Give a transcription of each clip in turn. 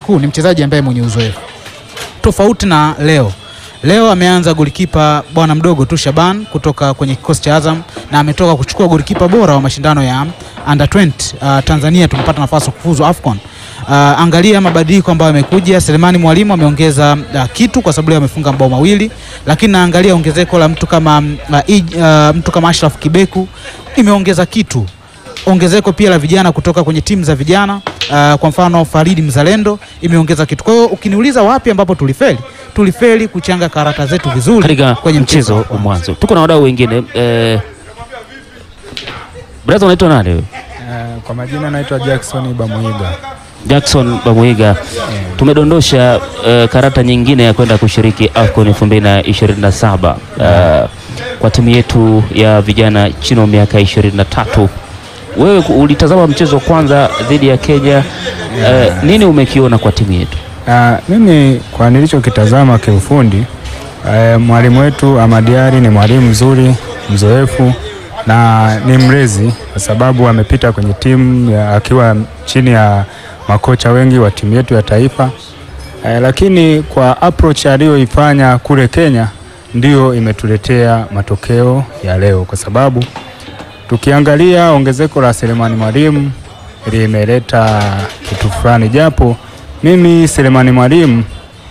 kuu ni mchezaji ambaye mwenye uzoefu tofauti na leo. Leo ameanza golikipa bwana mdogo tu Shaban kutoka kwenye kikosi cha Azam na ametoka kuchukua golikipa bora wa mashindano ya under 20 uh, Tanzania tumepata nafasi ya kufuzu AFCON. Uh, angalia mabadiliko ambayo yamekuja. Selemani Mwalimu ameongeza uh, kitu kwa sababu leo amefunga mabao mawili, lakini naangalia ongezeko la mtu kama uh, Ij- uh, mtu kama Ashraf Kibeku imeongeza kitu ongezeko pia la vijana kutoka kwenye timu za vijana uh, kwa mfano Faridi Mzalendo imeongeza kitu. Kwa hiyo ukiniuliza wapi ambapo tulifeli, tulifeli kuchanga karata zetu vizuri katika kwenye mchezo wa kwanza. mwanzo. Tuko na wadau wengine eh, brother unaitwa nani wewe? Eh, Kwa majina naitwa Jackson Bamuiga. Jackson Bamuiga, tumedondosha eh, karata nyingine ya kwenda kushiriki AFCON 2027 eh, kwa timu yetu ya vijana chini ya miaka 23. Wewe ku- ulitazama mchezo wa kwanza dhidi ya Kenya eh, nini umekiona kwa timu yetu? Ah, mimi kwa nilichokitazama kiufundi eh, mwalimu wetu Amadiari ni mwalimu mzuri mzoefu na ni mlezi kwa sababu amepita kwenye timu ya- akiwa chini ya makocha wengi wa timu yetu ya taifa eh, lakini kwa approach aliyoifanya kule Kenya ndiyo imetuletea matokeo ya leo, kwa sababu tukiangalia ongezeko la Selemani Mwalimu limeleta kitu fulani, japo mimi Selemani Mwalimu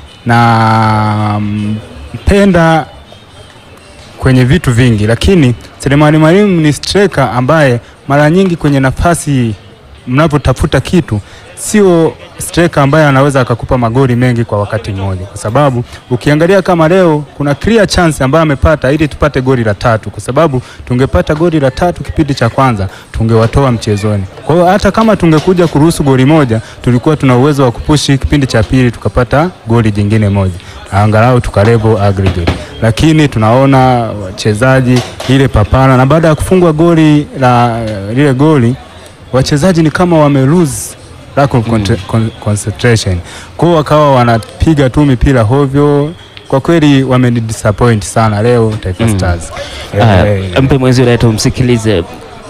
na mpenda kwenye vitu vingi, lakini Selemani Mwalimu ni striker ambaye mara nyingi kwenye nafasi mnapotafuta kitu sio striker ambaye anaweza akakupa magoli mengi kwa wakati mmoja, kwa sababu ukiangalia kama leo kuna clear chance ambayo amepata ili tupate goli la tatu, kwa sababu tungepata goli la tatu kipindi cha kwanza tungewatoa mchezoni. Kwa hiyo hata kama tungekuja kuruhusu goli moja, tulikuwa tuna uwezo wa kupushi kipindi cha pili tukapata goli jingine moja, angalau tukalevo aggregate, lakini tunaona wachezaji ile papara, na baada ya kufungwa goli la lile goli wachezaji ni kama wame lose lack of con con concentration, kwa hiyo wakawa wanapiga tu mipira hovyo. Kwa kweli wameni disappoint sana leo Taifa Mm. Stars. Aya, Eh, eh, mpe mwenzio naye tumsikilize.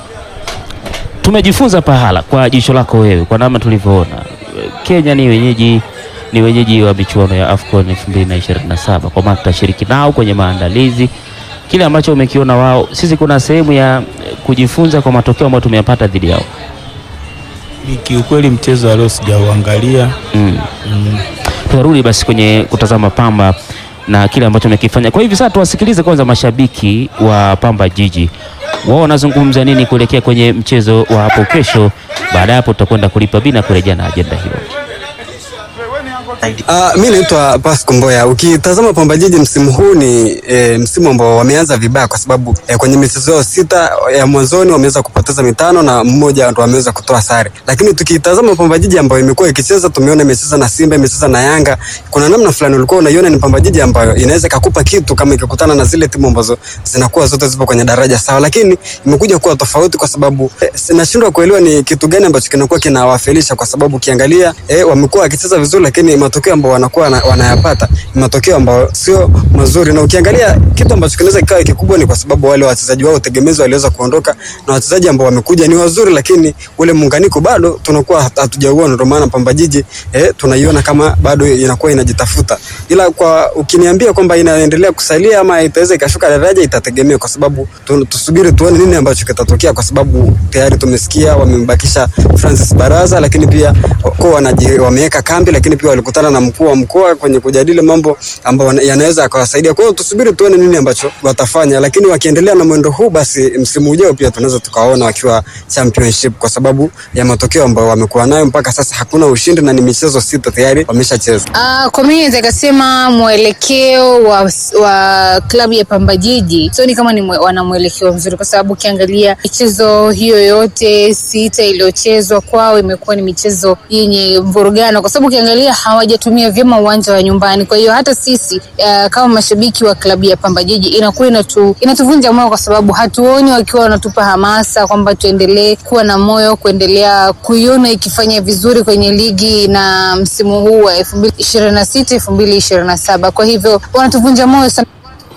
Tumejifunza pahala kwa jicho lako wewe, kwa namna tulivyoona Kenya ni wenyeji ni wenyeji wa michuano ya AFCON 2027 kwa maana tutashiriki nao kwenye maandalizi. Kile ambacho umekiona wao, sisi kuna sehemu ya eh, kujifunza kwa matokeo ambayo tumeyapata dhidi yao. Ni kiukweli mchezo wa leo sijauangalia. Mm. Mm. Tutarudi basi kwenye kutazama Pamba na kile ambacho amekifanya. Kwa hivi sasa tuwasikilize kwanza mashabiki wa Pamba Jiji, wao wanazungumza nini kuelekea kwenye mchezo wa hapo kesho. Baada ya hapo tutakwenda kulipa bina kurejea na ajenda hiyo. Uh, mi naitwa Pasco Mboya. Ukitazama Pamba Jiji msimu huu ni e, msimu ambao wameanza vibaya kwa sababu e, kwenye michezo yao sita ya mwanzoni wameweza kupoteza mitano na mmoja ndo wameweza kutoa sare, lakini tukitazama Pamba Jiji ambayo imekuwa ikicheza, tumeona imecheza na Simba, imecheza na Yanga. Kuna namna fulani ulikuwa unaiona ni Pamba Jiji ambayo inaweza ikakupa kitu kama ikikutana na zile timu ambazo zinakuwa zote zipo kwenye daraja sawa, lakini imekuja kuwa tofauti kwa sababu e, nashindwa kuelewa ni kitu gani ambacho kinakuwa kinawafelisha, kwa sababu ukiangalia e, wamekuwa wakicheza vizuri, lakini matokeo ambayo wanakuwa wana- wanayapata ni matokeo ambayo sio mazuri, na ukiangalia kitu ambacho kinaweza kikawa kikubwa ni kwa sababu wale wachezaji wao tegemezi waliweza kuondoka na wachezaji ambao wamekuja ni wazuri, lakini ule muunganiko bado tunakuwa hat- hatujauona. Ndio maana Pamba Jiji eh, tunaiona kama bado inakuwa inajitafuta, ila kwa ukiniambia kwamba inaendelea kusalia ama itaweza ikashuka daraja, itategemea kwa sababu tu, tusubiri tuone nini ambacho kitatokea, kwa sababu tayari tumesikia wamembakisha Francis Baraza, lakini pia kwa wanaji wameweka kambi, lakini pia walikutana na mkuu wa mkoa kwenye kujadili mambo ambayo wana- yanaweza yakawasaidia. Kwa hiyo tusubiri tuone nini ambacho watafanya, lakini wakiendelea na mwendo huu, basi msimu ujao pia tunaweza tukaona wakiwa championship, kwa sababu ya matokeo ambayo wamekuwa nayo mpaka sasa. Hakuna ushindi na ni michezo sita tayari wameshacheza. Uh, kwa mimi naweza kasema mwelekeo wa, wa klabu ya Pamba Jiji sioni kama ni mwe, wana mwelekeo mzuri, kwa sababu ukiangalia michezo hiyo yote sita iliyochezwa kwao imekuwa ni michezo yenye mvurugano, kwa sababu ukiangalia hawajatumia vyema uwanja wa nyumbani. Kwa hiyo hata sisi uh, kama mashabiki wa klabu ya Pamba Jiji inakuwa inatu, inatuvunja moyo, kwa sababu hatuoni wakiwa wanatupa hamasa kwamba tuendelee kuwa na moyo kuendelea kuiona ikifanya vizuri kwenye ligi na msimu huu wa elfu mbili ishirini na sita elfu mbili ishirini na saba kwa hivyo wanatuvunja moyo sana.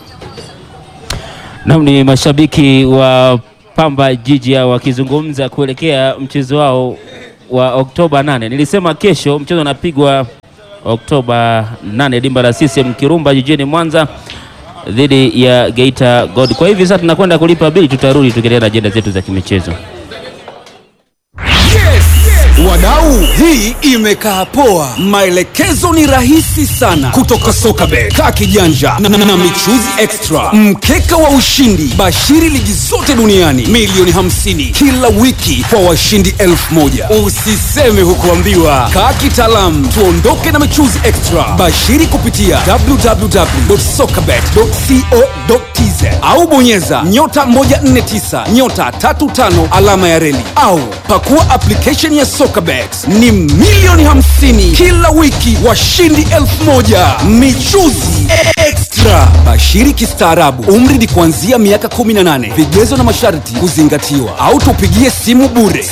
Naam, ni mashabiki wa Pamba Jiji hao wakizungumza kuelekea mchezo wao wa Oktoba 8. Nilisema kesho mchezo unapigwa Oktoba 8 dimba la CCM Kirumba jijini Mwanza dhidi ya Geita God. Kwa hivi sasa tunakwenda kulipa bili, tutarudi tukiendelea na ajenda zetu za kimichezo. Wadau, hii imekaa poa. Maelekezo ni rahisi sana kutoka Sokabet, kaa kijanja na, na, na michuzi extra, mkeka wa ushindi, bashiri ligi zote duniani, milioni 50 kila wiki kwa washindi elfu moja. Usiseme hukuambiwa, kaa kitaalamu, tuondoke na michuzi extra. Bashiri kupitia www.sokabet.co.tz au bonyeza nyota 149 nyota 35 alama ya reli au pakua application ya Sokabet. Ni milioni 50 kila wiki, washindi elfu moja. Michuzi extra, bashiri kistaarabu. Umri ni kuanzia miaka 18. Vigezo na masharti kuzingatiwa, au tupigie simu bure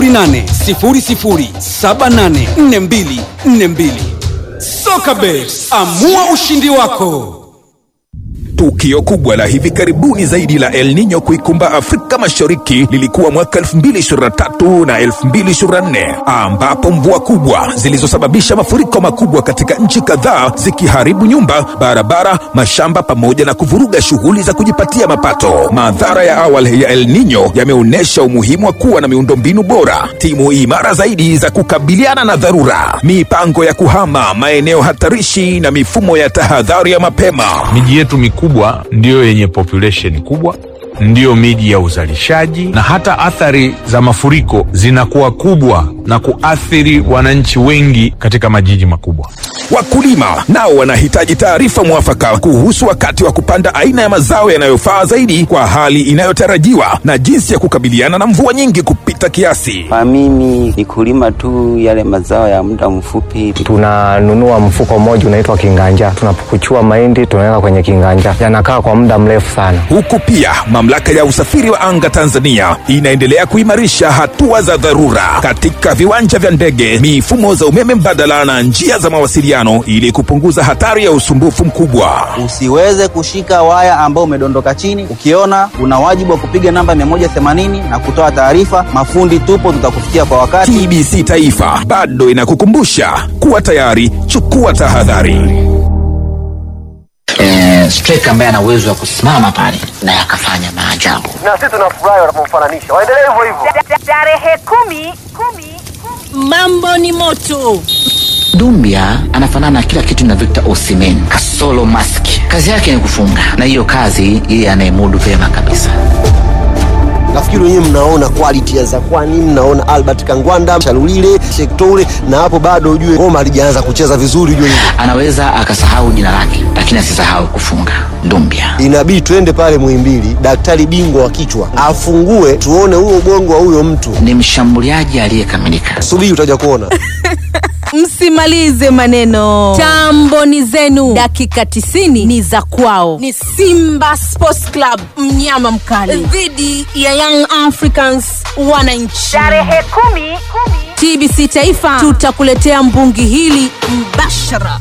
0800784242. Sokabet, amua ushindi wako. Tukio kubwa la hivi karibuni zaidi la El Nino kuikumba Afrika Mashariki lilikuwa mwaka 2023 na 2024 ambapo mvua kubwa zilizosababisha mafuriko makubwa katika nchi kadhaa zikiharibu nyumba, barabara, mashamba pamoja na kuvuruga shughuli za kujipatia mapato. Madhara ya awali ya El Nino yameonyesha umuhimu wa kuwa na miundombinu bora, timu imara zaidi za kukabiliana na dharura, mipango ya kuhama maeneo hatarishi na mifumo ya tahadhari ya mapema. Miji yetu mikubwa ndiyo yenye population kubwa, ndiyo miji ya uzalishaji, na hata athari za mafuriko zinakuwa kubwa na kuathiri wananchi wengi katika majiji makubwa. Wakulima nao wanahitaji taarifa mwafaka kuhusu wakati wa kupanda aina ya mazao yanayofaa zaidi kwa hali inayotarajiwa na jinsi ya kukabiliana na mvua nyingi kupita kiasi. Kwa mimi ni kulima tu yale mazao ya muda mfupi. Tunanunua mfuko mmoja unaitwa kinganja, tunapukuchua mahindi tunaweka kwenye kinganja, yanakaa kwa muda mrefu sana. Huku pia mamlaka ya usafiri wa anga Tanzania inaendelea kuimarisha hatua za dharura katika viwanja vya ndege, mifumo za umeme mbadala na njia za mawasiliano ili kupunguza hatari ya usumbufu mkubwa. Usiweze kushika waya ambao umedondoka chini. Ukiona una wajibu wa kupiga namba 180 na kutoa taarifa. Mafundi tupo, tutakufikia kwa wakati. TBC Taifa bado inakukumbusha kuwa tayari, chukua tahadhari. Eh, striker ambaye ana uwezo wa kusimama pale na akafanya maajabu. na sisi tunafurahi wanapomfananisha. Waendelee hivyo hivyo. Tarehe kumi, kumi, kumi. Mambo ni moto. Dumbia anafanana na kila kitu na Victor Osimhen kasolo mask. Kazi yake ni kufunga, na hiyo kazi yeye anaimudu vyema kabisa. nafikiri wenyewe mnaona quality ya Zakwani, mnaona Albert Kangwanda, Shalulile, Shektoure, na hapo bado ujue ngoma halijaanza kucheza vizuri, ujue hivyo. Anaweza akasahau jina lake, lakini asisahau kufunga. Dumbia Inabidi twende pale Muhimbili, daktari bingwa wa kichwa afungue, tuone huo ubongo wa huyo mtu. ni mshambuliaji aliyekamilika. Subiri utaja kuona. Msimalize maneno, tambo ni zenu, dakika 90 ni za kwao. Ni Simba Sports Club, mnyama mkali dhidi ya Young Africans wananchi. Tarehe kumi, kumi. TBC Taifa tutakuletea mbungi hili mbashara.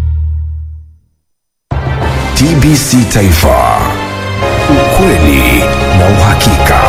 TBC Taifa, ukweli na uhakika.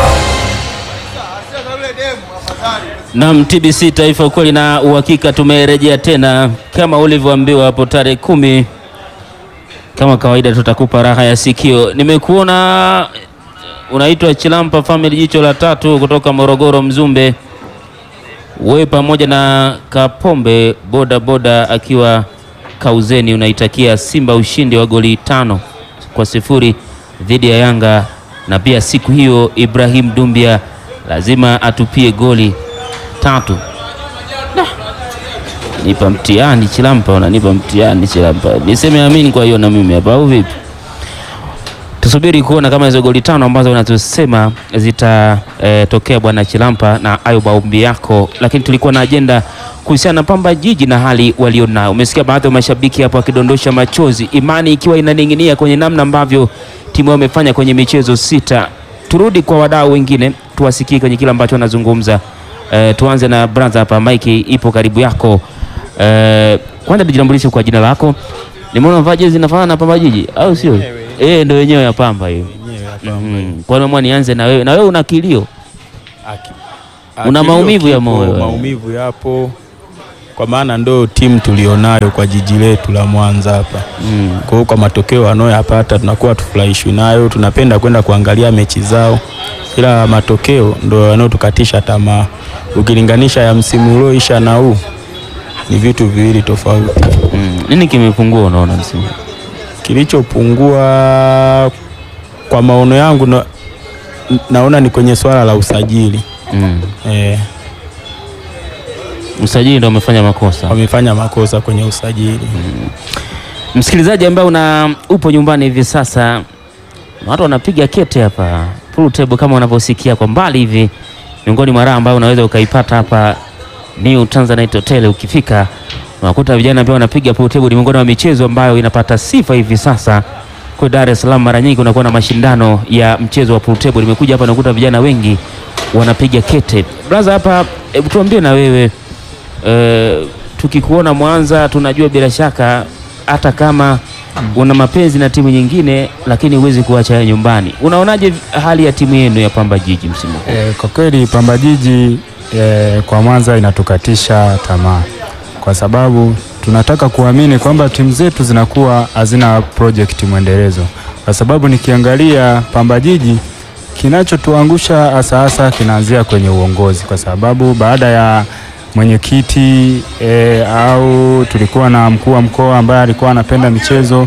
Naam, TBC Taifa, ukweli na uhakika, tumerejea tena kama ulivyoambiwa hapo tarehe kumi. Kama kawaida, tutakupa raha ya sikio. Nimekuona unaitwa Chilampa Family, jicho la tatu kutoka Morogoro, Mzumbe. Wewe pamoja na Kapombe boda boda akiwa Kauzeni, unaitakia Simba ushindi wa goli tano kwa sifuri dhidi ya Yanga, na pia siku hiyo Ibrahim Dumbia lazima atupie goli tatu. Da. Nipa mtihani Chilampa, unanipa mtihani Chilampa, niseme amini. Kwa hiyo na mimi hapa au vipi? Tusubiri kuona kama hizo goli tano ambazo unazosema zitatokea e, bwana Chilampa na ayo maombi yako, lakini tulikuwa na ajenda kuhusiana na Pamba Jiji na hali walionayo. Umesikia baadhi ya mashabiki hapo wakidondosha machozi, imani ikiwa inaning'inia kwenye namna ambavyo timu yao imefanya kwenye michezo sita. Turudi kwa wadau wengine tuwasikie kwenye kile ambacho wanazungumza. E, tuanze na brother hapa, Mike ipo karibu yako. E, kwanza tujitambulishe kwa jina lako. Nimeona unavaa jezi inafanana na Pamba Jiji au sio? Eh, ndio wenyewe ya Pamba hiyo. Mhm. Kwa nini nianze na wewe? Na wewe una kilio? Una Akilio maumivu ya kipo, moyo wewe. Maumivu yapo kwa maana ndo timu tulionayo kwa jiji letu la Mwanza hapa mm. Kwa hiyo kwa matokeo wanayoyapata tunakuwa tufurahishwi nayo, tunapenda kwenda kuangalia mechi zao, ila matokeo ndo yanayotukatisha tamaa. Ukilinganisha ya msimu ulioisha na huu ni vitu viwili tofauti. Mm. Nini kimepungua unaona msimu? Kilichopungua kwa maono yangu na, naona ni kwenye swala la usajili mm. eh, Usajili ndio umefanya makosa. wamefanya makosa kwenye usajili Msikilizaji ambaye una upo nyumbani hivi sasa, watu wanapiga kete hapa pool table kama unavyosikia kwa mbali hivi, miongoni mwa raha ambayo unaweza ukaipata hapa New Tanzanite Hotel. Ukifika unakuta vijana pia wanapiga pool table. Ni miongoni mwa michezo ambayo inapata sifa hivi sasa kwa Dar es Salaam. Mara nyingi unakuwa na mashindano ya mchezo wa pool table. Nimekuja hapa nakuta vijana wengi wanapiga kete. Brother, hapa hebu tuambie na wewe eh, tukikuona Mwanza tunajua bila shaka hata kama una mapenzi na timu nyingine, lakini huwezi kuacha ya nyumbani. Unaonaje hali ya timu yenu ya Pamba Jiji msimu huu? E, kwa kweli Pamba Jiji e, kwa Mwanza inatukatisha tamaa kwa sababu tunataka kuamini kwamba timu zetu zinakuwa hazina project mwendelezo, kwa sababu nikiangalia Pamba Jiji kinachotuangusha hasa hasa kinaanzia kwenye uongozi, kwa sababu baada ya mwenyekiti e, au tulikuwa na mkuu wa mkoa ambaye alikuwa anapenda michezo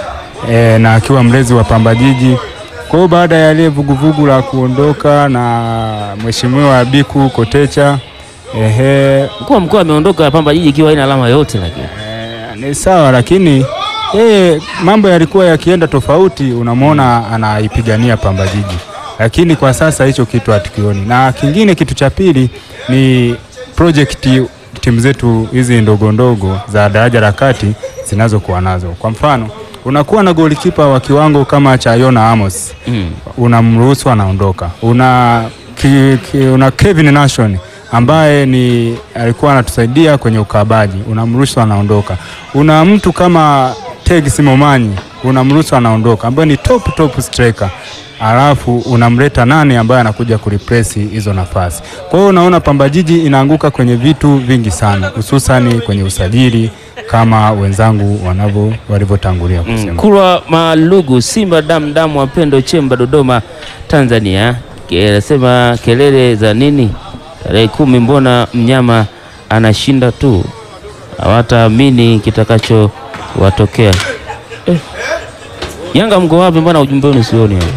e, na akiwa mlezi wa Pamba Jiji. Kwa hiyo baada ya ile vuguvugu la kuondoka na mheshimiwa Biku Kotecha ehe, Mkuu wa mkoa ameondoka Pamba Jiji ikiwa haina alama yote, lakini ni sawa, lakini yeye mambo yalikuwa yakienda tofauti, unamwona anaipigania Pamba Jiji, lakini kwa sasa hicho kitu hatukioni. Na kingine, kitu cha pili ni project timu zetu hizi ndogo ndogo za daraja la kati zinazokuwa nazo. Kwa mfano, unakuwa na golikipa wa kiwango kama cha Yona Amos mm. unamruhusu anaondoka. Una, ki, ki, una Kevin Nation ambaye ni alikuwa anatusaidia kwenye ukabaji, unamruhusu anaondoka. Una mtu kama Teg Simomanyi unamruhusu anaondoka, ambaye ni top top striker alafu unamleta nani ambaye anakuja kureplace hizo nafasi. Kwa hiyo unaona Pamba Jiji inaanguka kwenye vitu vingi sana, hususani kwenye usajili kama wenzangu wanavyo walivyotangulia kusema. Mm. Kulwa Malugu, Simba damu damu, Wapendo Chemba, Dodoma, Tanzania. Ke- Anasema kelele za nini? Tarehe kumi, mbona mnyama anashinda tu, hawataamini kitakacho watokea. Eh. Yanga mko wapi? Mbona ujumbe wenu sioni hapa?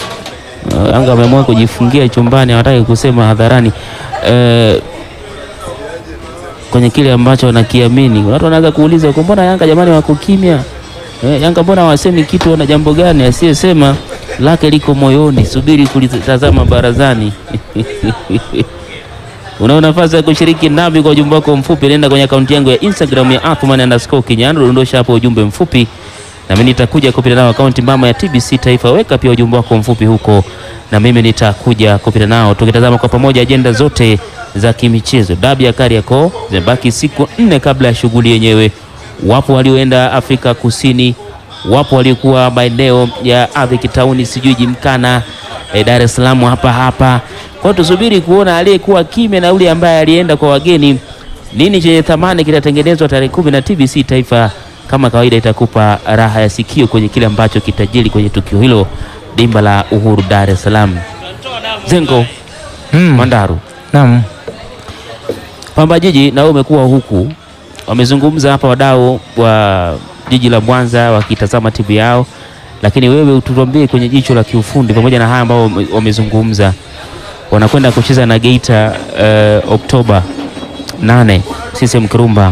Uh, Yanga ameamua kujifungia chumbani, hawataki kusema hadharani eh, kwenye kile ambacho wanakiamini. Watu wanaanza kuuliza kwa mbona Yanga jamani wako kimya? Eh, Yanga mbona hawasemi kitu? Wana jambo gani? Asiyesema lake liko moyoni, subiri kulitazama barazani. Una nafasi ya kushiriki nami kwa ujumbe wako mfupi, nenda kwenye akaunti yangu ya Instagram ya Athman underscore Kinyandu, dondosha hapo ujumbe mfupi na mimi nitakuja kupita nao akaunti mama ya TBC Taifa. Weka pia ujumbe wako mfupi huko, na mimi nitakuja kupita nao, tukitazama kwa pamoja ajenda zote za kimichezo. Dabi ya Kariakoo zimebaki siku nne kabla ya shughuli yenyewe. Wapo walioenda Afrika Kusini, wapo waliokuwa maeneo ya ardhi kitauni, sijui Jimkana, eh, Dar es Salaam hapa hapa. Kwa hiyo tusubiri kuona aliyekuwa kimya na yule ambaye alienda kwa wageni, nini chenye thamani kitatengenezwa tarehe kumi na TBC Taifa kama kawaida itakupa raha ya sikio kwenye kile ambacho kitajiri kwenye tukio hilo dimba la Uhuru Dar es Salaam. Zengo Mandaru, Naam. Pamba Jiji na wewe umekuwa huku, wamezungumza hapa wadau wa jiji la Mwanza wakitazama timu yao, lakini wewe utuambie kwenye jicho la kiufundi, pamoja na haya ambao wame- wamezungumza, wanakwenda kucheza na Geita uh, Oktoba 8 CCM Kirumba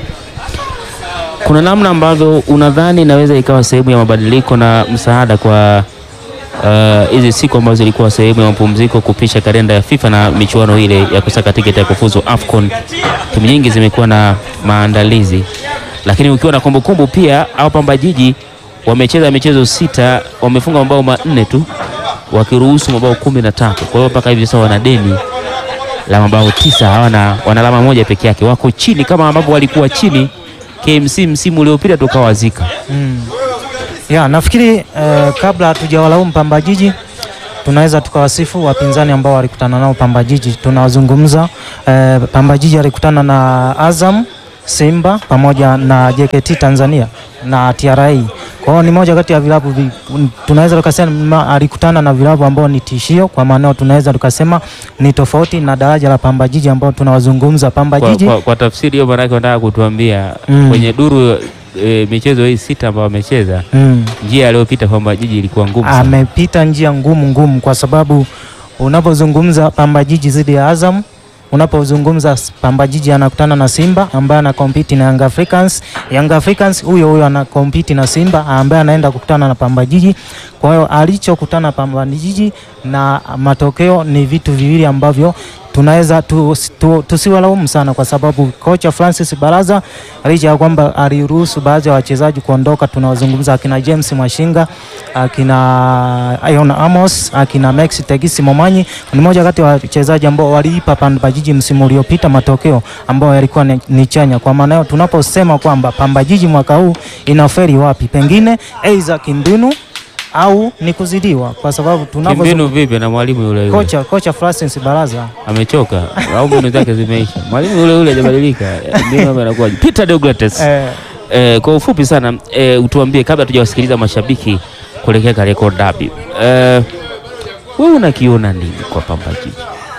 kuna namna ambavyo unadhani inaweza ikawa sehemu ya mabadiliko na msaada kwa uh, hizi siku ambazo zilikuwa sehemu ya mapumziko kupisha kalenda ya FIFA na michuano ile ya kusaka tiketi ya kufuzu AFCON. Timu nyingi zimekuwa na maandalizi, lakini ukiwa na kumbukumbu pia, au Pamba Jiji wamecheza michezo sita, wamefunga mabao manne tu wakiruhusu mabao kumi na tatu. Kwa hiyo mpaka hivi sasa wana deni la mabao tisa, hawana wana alama moja peke yake, wako chini kama ambavyo walikuwa chini KMC msimu uliopita tukawazika. Mm. Ya, nafikiri eh, kabla hatujawalaumu Pamba Jiji tunaweza tukawasifu wapinzani ambao walikutana nao Pamba Jiji. Tunawazungumza eh, Pamba Jiji alikutana na Azam Simba pamoja na JKT Tanzania na TRA. Kwa hiyo ni moja kati ya vilabu vi, tunaweza tukasema alikutana na vilabu ambao ni tishio, kwa maana tunaweza tukasema ni tofauti na daraja la Pamba Jiji ambao tunawazungumza Pamba Kwa, Jiji kwa, kwa tafsiri hiyo maanake wanataka kutuambia Mm. kwenye duru e, michezo hii sita ambayo wamecheza Mm. njia aliyopita Pamba Jiji ilikuwa ngumu sana. amepita njia ngumu ngumu, kwa sababu unapozungumza Pamba Jiji dhidi ya Azam, unapozungumza Pamba Jiji anakutana na Simba ambaye ana compete na Young Africans. Young Africans huyo huyo ana compete na Simba ambaye anaenda kukutana na Pamba Jiji. Kwa hiyo alichokutana Pamba Jiji na matokeo ni vitu viwili ambavyo tunaweza tu, tu, tusiwalaumu sana kwa sababu kocha Francis Baraza licha ya kwamba aliruhusu baadhi ya wachezaji kuondoka, tunawazungumza akina James Mwashinga, akina Ion Amos, akina Max Tegisi Momanyi, ni moja kati ya wachezaji ambao waliipa Pamba Jiji msimu uliopita matokeo ambayo yalikuwa ni, ni chanya. Kwa maana hiyo tunaposema kwamba Pamba Jiji mwaka huu inaferi wapi, pengine aidha kimbinu au ni kuzidiwa, kwa sababu Kimbinu tunavyo vipi na mwalimu yule yule kocha kocha Francis Baraza amechoka au mbinu zake zimeisha? Mwalimu yule yule hajabadilika, ndio mambo yanakuwaje? Peter Deogrates eh, Eh, kwa ufupi sana eh, utuambie kabla tujawasikiliza mashabiki kuelekea Kariakoo Derby. Eh, wewe unakiona nini kwa Pamba Jiji?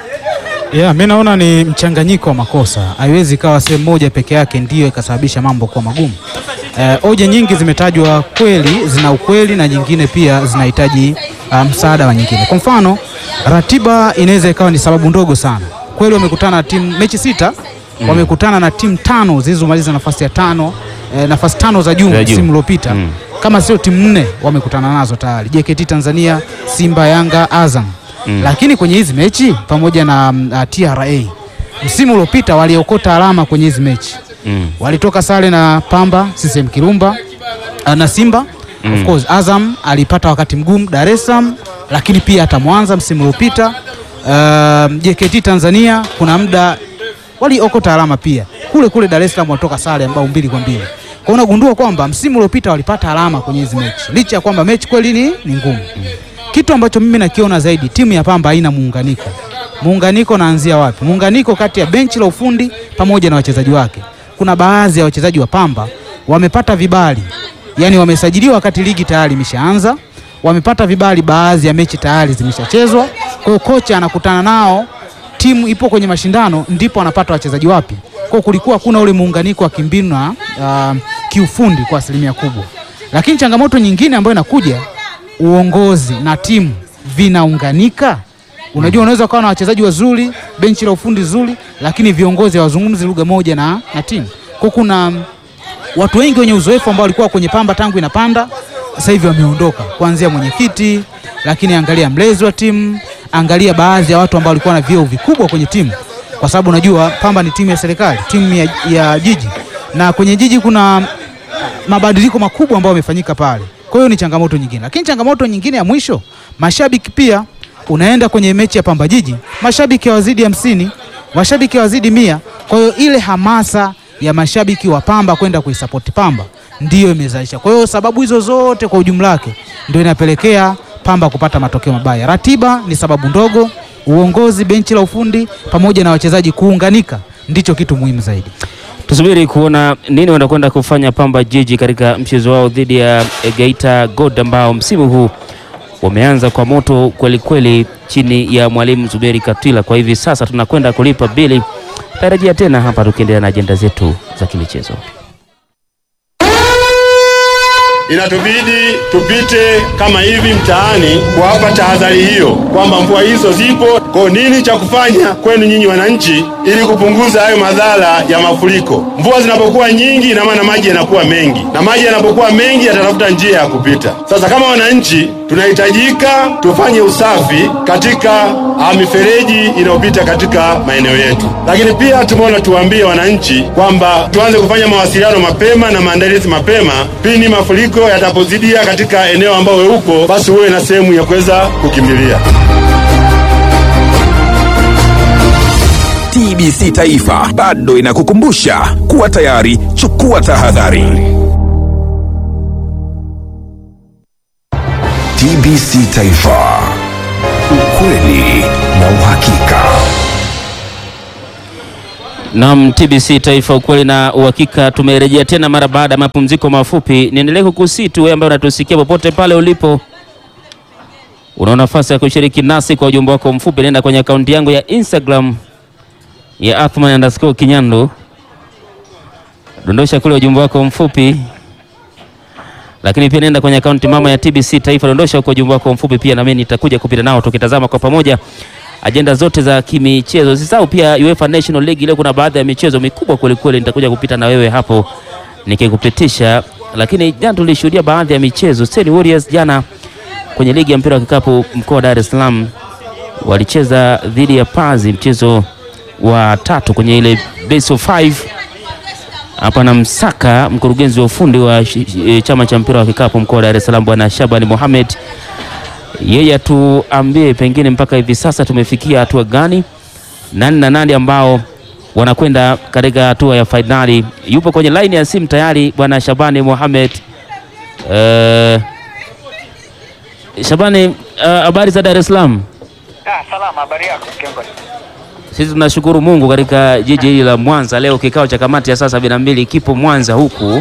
Yeah, mi naona ni mchanganyiko wa makosa. Haiwezi ikawa sehemu moja peke yake ndiyo ikasababisha mambo kuwa magumu. Eh, hoja nyingi zimetajwa kweli, zina ukweli na nyingine pia zinahitaji uh, msaada wa nyingine. Kwa mfano, ratiba inaweza ikawa ni sababu ndogo sana. Kweli wamekutana na timu mechi sita Mm. wamekutana na timu tano zilizomaliza nafasi ya tano eh, nafasi tano za juu Za juu. msimu uliopita Mm. kama sio timu nne wamekutana nazo tayari, JKT Tanzania, Simba, Yanga, Azam Mm. lakini kwenye hizi mechi pamoja na mm, uh, TRA msimu uliopita waliokota alama kwenye hizi mechi Mm. walitoka sare na Pamba CCM Kirumba uh, na Simba Mm. of course Azam alipata wakati mgumu Dar es Salaam, lakini pia hata Mwanza msimu uliopita. Uh, JKT Tanzania kuna muda waliokota alama pia kule kule Dar es Salaam, walitoka sare ambao mbili kwa mbili. Kwa hiyo unagundua kwamba msimu uliopita walipata alama kwenye hizi mechi licha ya kwamba mechi kweli ni, ni ngumu. Kitu ambacho mimi nakiona zaidi, timu ya Pamba haina muunganiko. Muunganiko naanzia wapi? Muunganiko kati ya benchi la ufundi pamoja na wachezaji wake. Kuna baadhi ya wachezaji wa Pamba wamepata vibali, yaani wamesajiliwa wakati ligi tayari imeshaanza, wamepata vibali, baadhi ya mechi tayari zimeshachezwa. Kwa hiyo kocha anakutana nao, timu ipo kwenye mashindano, ndipo anapata wachezaji wapya. Kwa hiyo kulikuwa kuna ule muunganiko wa kimbinu na uh, kiufundi kwa asilimia kubwa, lakini changamoto nyingine ambayo inakuja uongozi na timu vinaunganika. Unajua, unaweza ukawa na wachezaji wazuri, benchi la ufundi zuri, lakini viongozi hawazungumzi lugha moja na, na timu. Kwa kuna mm, watu wengi wenye uzoefu ambao walikuwa kwenye Pamba tangu inapanda, sasa hivi wameondoka, kuanzia mwenyekiti, lakini angalia mlezi wa timu, angalia baadhi ya watu ambao walikuwa na vyeo vikubwa kwenye timu, kwa sababu unajua Pamba ni timu ya serikali, timu ya, ya jiji, na kwenye jiji kuna mabadiliko makubwa ambayo yamefanyika pale. Kwa hiyo ni changamoto nyingine, lakini changamoto nyingine ya mwisho, mashabiki pia. Unaenda kwenye mechi ya Pamba Jiji, mashabiki hawazidi hamsini, mashabiki hawazidi mia. Kwa hiyo ile hamasa ya mashabiki wa Pamba kwenda kuisapoti Pamba ndiyo imezalisha. Kwa hiyo sababu hizo zote kwa ujumla wake ndio inapelekea Pamba kupata matokeo mabaya. Ratiba ni sababu ndogo, uongozi, benchi la ufundi pamoja na wachezaji kuunganika ndicho kitu muhimu zaidi. Tusubiri kuona nini wanakwenda kufanya Pamba Jiji katika mchezo wao dhidi ya eh, Geita Gold ambao msimu huu wameanza kwa moto kweli kweli chini ya mwalimu Zuberi Katwila. Kwa hivi sasa tunakwenda kulipa bili, tarajia tena hapa tukiendelea na ajenda zetu za kimichezo. Inatubidi tupite kama hivi mtaani kuwapa tahadhari hiyo kwamba mvua hizo zipo. Kwa nini cha kufanya kwenu nyinyi wananchi, ili kupunguza hayo madhara ya mafuriko? Mvua zinapokuwa nyingi, ina maana maji yanakuwa mengi, na maji yanapokuwa mengi yatatafuta njia ya kupita. Sasa kama wananchi, tunahitajika tufanye usafi katika ah, mifereji inayopita katika maeneo yetu, lakini pia tumeona tuwaambie wananchi kwamba tuanze kufanya mawasiliano mapema na maandalizi mapema pindi mafuriko yatapozidia katika eneo ambao we uko, basi uwe na sehemu ya kuweza kukimbilia. TBC Taifa bado inakukumbusha kuwa tayari, chukua tahadhari. TBC Taifa, ukweli na uhakika. Naam, TBC Taifa, ukweli na uhakika. Tumerejea tena mara baada ya mapumziko mafupi. Niendelee kukusii tu wewe ambaye unatusikia popote pale ulipo, una nafasi ya kushiriki nasi kwa ujumbe wako mfupi. Nenda kwenye akaunti yangu ya Instagram ya Athman underscore Kinyandu, dondosha kule ujumbe wako mfupi, lakini pia nenda kwenye akaunti mama ya TBC Taifa, dondosha huko ujumbe wako mfupi pia, na mimi nitakuja kupita nao tukitazama kwa pamoja ajenda zote za kimichezo. Usisahau pia UEFA National League, leo kuna baadhi ya michezo mikubwa kweli kweli, nitakuja kupita na wewe hapo nikikupitisha. Lakini jana tulishuhudia baadhi ya michezo. State Warriors jana kwenye ligi ya mpira wa kikapu mkoa wa Dar es Salaam walicheza dhidi ya Pazi, mchezo wa tatu kwenye ile best of five. Hapa na msaka mkurugenzi wa ufundi wa shi- eh, chama cha mpira wa kikapu mkoa wa Dar es Salaam bwana Shabani Mohamed yeye atuambie pengine mpaka hivi sasa tumefikia hatua gani, nani na nani ambao wanakwenda katika hatua ya fainali. Yupo kwenye laini ya simu tayari bwana Shabani Mohamed. Uh, Shabani, uh, habari za Dar es Salaam? Ah, salama, habari yako kiongozi? Sisi tunashukuru Mungu katika jiji hili la Mwanza. Leo kikao cha kamati ya saa sabini na mbili kipo Mwanza huku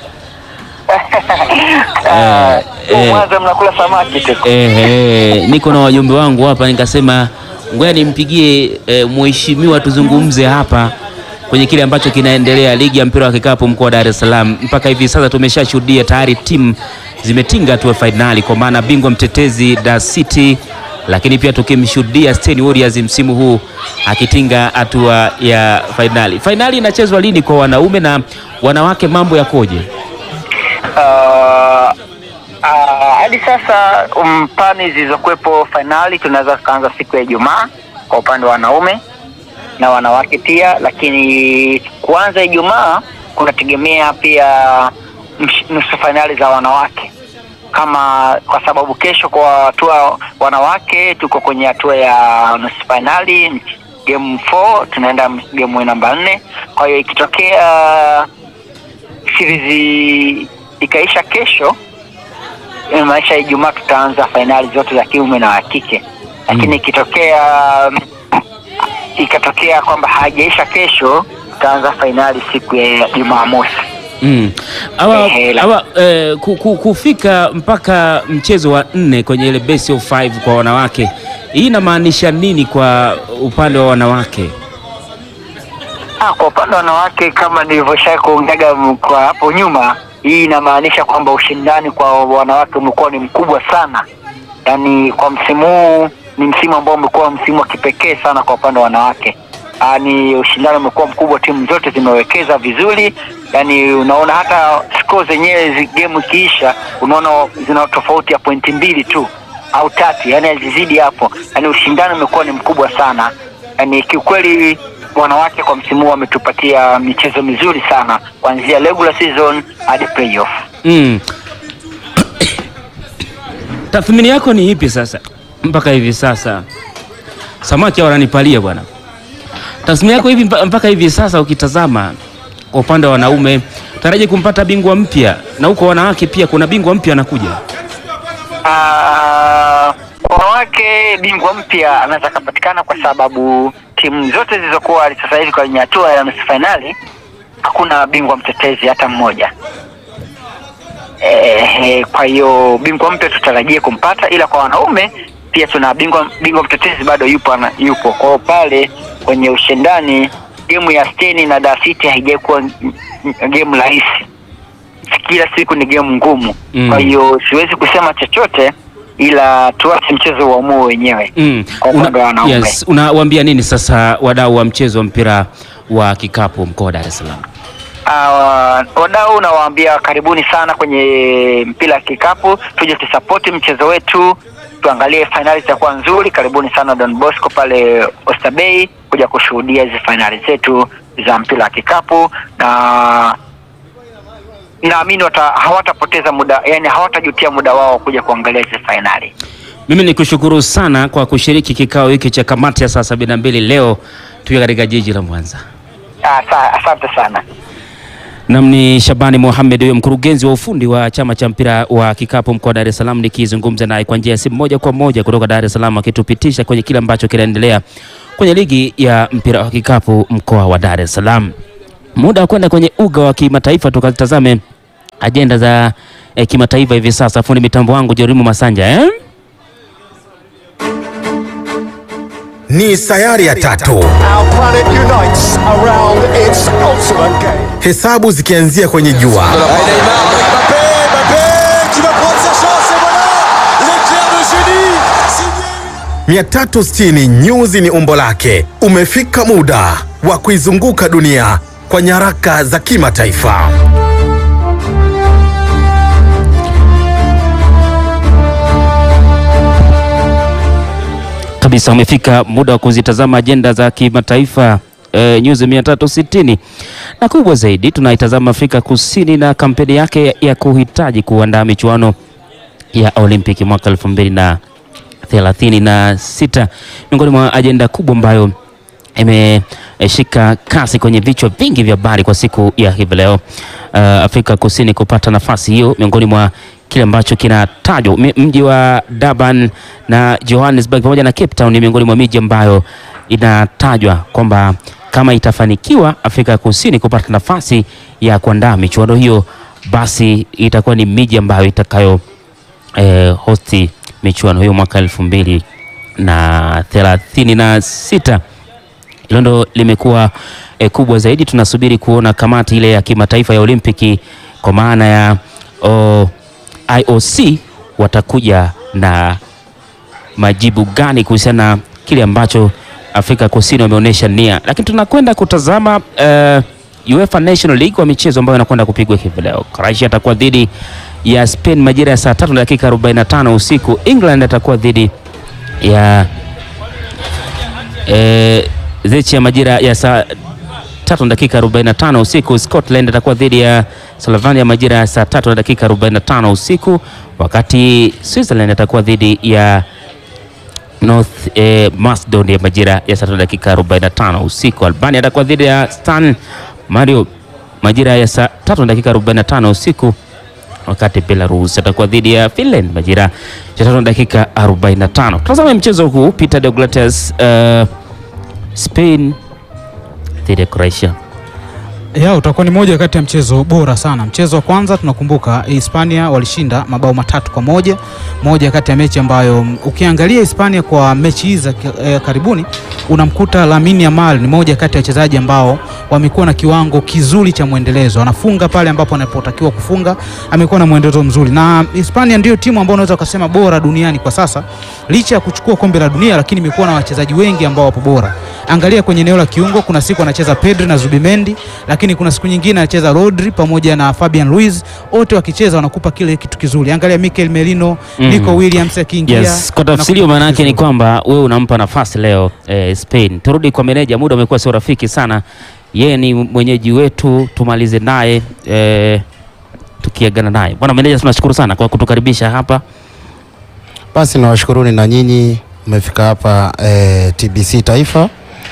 eh, eh, Mwanza mnakula samaki tu. Eh, eh, niko na wajumbe wangu hapa, nikasema ngoja nimpigie eh, mheshimiwa tuzungumze hapa kwenye kile ambacho kinaendelea ligi ya mpira wa kikapu mkoa wa Dar es Salaam. Mpaka hivi sasa tumeshashuhudia tayari timu zimetinga hatua ya fainali, kwa maana bingwa mtetezi Dar City, lakini pia tukimshuhudia State Warriors msimu huu akitinga hatua ya fainali. Fainali inachezwa lini kwa wanaume na wanawake, mambo yakoje? Ah, ah, hadi sasa um, plani zilizokuwepo fainali tunaweza tukaanza siku ya Ijumaa kwa upande wa wanaume na wanawake pia, lakini kuanza Ijumaa kunategemea pia msh- nusu fainali za wanawake kama kwa sababu kesho kwa hatua wanawake tuko kwenye hatua ya nusu fainali game 4 tunaenda game namba nne. Kwa hiyo ikitokea series ikaisha kesho, inamaanisha Ijumaa tutaanza fainali zote za kiume na wa kike, lakini ikitokea ikatokea kwamba haijaisha kesho, tutaanza fainali siku ya Jumamosi. Mm. Hawa, Ehe, la- hawa, eh, ku- ku- kufika mpaka mchezo wa nne kwenye ile best of five kwa wanawake, hii inamaanisha nini kwa upande wa wanawake? Ah, kwa upande wa wanawake kama nilivyosha kuongeaga m- kwa hapo nyuma, hii inamaanisha kwamba ushindani kwa wanawake umekuwa ni mkubwa sana. Yaani kwa msimu huu ni msimu ambao umekuwa msimu wa kipekee sana kwa upande wa wanawake. Ah, ni ushindani umekuwa mkubwa, timu zote zimewekeza vizuri. Yaani unaona hata score zenyewe zi- game ikiisha, unaona zina tofauti ya pointi mbili tu au tatu, yaani hazizidi hapo. Yaani ushindani umekuwa ni mkubwa sana. Yaani kiukweli wanawake kwa msimu huu wametupatia michezo mizuri sana kuanzia regular season hadi playoff. Mm. Tathmini yako ni ipi sasa mpaka hivi sasa? Samaki wananipalia bwana. Tathmini yako hivi mpa- mpaka hivi sasa ukitazama kwa upande wa wanaume taraji kumpata bingwa mpya na huko wanawake pia kuna bingwa mpya anakuja. Ah, kwa wanawake bingwa mpya anaweza akapatikana kwa sababu timu zote zilizokuwa sasa hivi kwenye hatua ya nusu fainali hakuna bingwa mtetezi hata mmoja. Eh, kwa hiyo bingwa mpya tutarajie kumpata, ila kwa wanaume pia tuna bingwa bingwa mtetezi bado yupo ana, yupo. Kwa hiyo pale kwenye ushindani gemu ya Steni na Dar City haijakuwa gemu rahisi, kila siku ni gemu ngumu Mm. kwa hiyo siwezi kusema chochote ila tuache mchezo uamue wenyewe Mm. kwa upande wa wanaume. yes, unawaambia nini sasa wadau wa mchezo wa mpira wa kikapu mkoa wa Dar es Salaam? Uh, wadau nawaambia karibuni sana kwenye mpira wa kikapu, tuje tusapoti mchezo wetu, tuangalie fainali zitakuwa nzuri. Karibuni sana Don Bosco pale Oysterbay kuja kushuhudia hizi fainali zetu za mpira wa kikapu, na naamini wata- hawatapoteza muda, yani hawatajutia muda wao kuja kuangalia hizi fainali. Mimi ni kushukuru sana kwa kushiriki kikao hiki cha kamati ya saa sabini na mbili leo tukiwa katika jiji la Mwanza. Asa- Asante sana. Nam ni Shabani Mohamed, huyo mkurugenzi wa ufundi wa chama cha mpira wa kikapu mkoa wa Dar es Salaam, nikizungumza naye kwa njia ya simu moja kwa moja kutoka Dar es Salaam, akitupitisha kwenye kile ambacho kinaendelea kwenye ligi ya mpira wa kikapu mkoa wa Dar es Salaam. Muda wa kwenda kwenye uga wa kimataifa tukatazame ajenda za eh, kimataifa hivi sasa. Fundi mitambo wangu Jorimu Masanja eh? Ni sayari ya tatu, Our planet unites around its ultimate game. hesabu zikianzia kwenye jua, Tu vas prendre sa chance et voilà l'éclair de génie 360 nyuzi ni umbo lake. Umefika muda wa kuizunguka dunia kwa nyaraka za kimataifa. kabisa umefika muda wa kuzitazama ajenda za kimataifa e, nyuzi 360 na kubwa zaidi tunaitazama Afrika Kusini na kampeni yake ya, ya kuhitaji kuandaa michuano ya Olimpiki mwaka elfu mbili na thelathini na sita miongoni mwa ajenda kubwa ambayo imeshika kasi kwenye vichwa vingi vya habari kwa siku ya hivi leo. Uh, Afrika Kusini kupata nafasi hiyo miongoni mwa kile ambacho kinatajwa Mi- mji wa Durban na Johannesburg pamoja na Cape Town ni miongoni mwa miji ambayo inatajwa kwamba kama itafanikiwa Afrika Kusini kupata nafasi ya kuandaa michuano hiyo, basi itakuwa ni miji ambayo itakayo eh, hosti michuano hiyo mwaka elfu mbili na thelathini na sita. Hilo ndo limekuwa eh, kubwa zaidi. Tunasubiri kuona kamati ile ya kimataifa ya Olimpiki kwa maana ya oh, IOC watakuja na majibu gani kuhusiana na kile ambacho Afrika Kusini wameonyesha nia, lakini tunakwenda kutazama uh, UEFA National League wa michezo ambayo inakwenda kupigwa hivi leo. Croatia atakuwa dhidi ya Spain majira ya saa tatu na dakika 45 usiku. England atakuwa dhidi ya eh, Zechi ya majira ya saa tatu na dakika 45 usiku. Scotland atakuwa dhidi ya Slovenia majira ya saa tatu na dakika 45 usiku, wakati Switzerland atakuwa dhidi ya North eh, Macedonia majira ya saa tatu na dakika 45 usiku. Albania atakuwa dhidi ya San Mario majira ya saa tatu na dakika 45 usiku wakati Belarus atakuwa dhidi ya Finland majira ya tatu na dakika 45. Tazama mchezo huu Peter Deogratias, uh, Spain dhidi ya Croatia. ya utakuwa ni moja kati ya mchezo bora sana. Mchezo wa kwanza tunakumbuka Hispania walishinda mabao matatu kwa moja, moja kati ya mechi ambayo mm, ukiangalia Hispania kwa mechi hizi za ki- eh, karibuni unamkuta Lamine Yamal ni moja kati ya wachezaji ambao wamekuwa na kiwango kizuri cha mwendelezo, anafunga pale ambapo anapotakiwa kufunga, amekuwa na mwendelezo mzuri, na Hispania ndio timu ambayo unaweza ukasema bora duniani kwa sasa, licha ya kuchukua kombe la dunia, lakini imekuwa na wachezaji wengi ambao wapo bora. Angalia kwenye eneo la kiungo, kuna siku anacheza Pedri na Zubimendi, lakini kuna siku nyingine anacheza Rodri pamoja na Fabian Ruiz, wote wakicheza wanakupa kile kitu kizuri. Angalia Mikel Merino, Mm. Nico Williams akiingia Yes, kwa tafsiri hiyo maana yake ni kwamba wewe unampa nafasi leo eh, Spain. Turudi kwa meneja, muda umekuwa sio rafiki sana. Yeye ni mwenyeji wetu, tumalize naye eh, tukiagana naye. Bwana meneja, tunashukuru sana kwa kutukaribisha hapa. Basi nawashukuruni na nyinyi mmefika hapa eh, TBC Taifa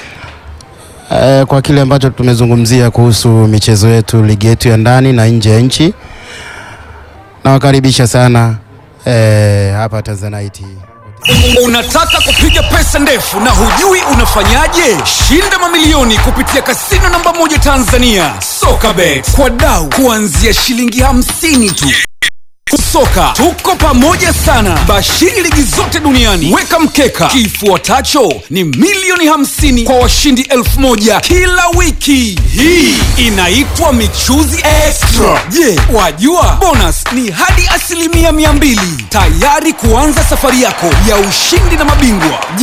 eh, kwa kile ambacho tumezungumzia kuhusu michezo yetu, ligi yetu ya ndani na nje ya nchi. Nawakaribisha sana eh, hapa Tanzanite. Unataka kupiga pesa ndefu na hujui unafanyaje? Shinda mamilioni kupitia kasino namba moja Tanzania, Sokabet, kwa dau kuanzia shilingi hamsini tu. Soka tuko pamoja sana, bashiri ligi zote duniani. Weka mkeka, kifuatacho ni milioni hamsini kwa washindi elfu moja kila wiki. Hii inaitwa michuzi extra. Je, wajua bonus ni hadi asilimia mia mbili tayari kuanza safari yako ya ushindi na mabingwa.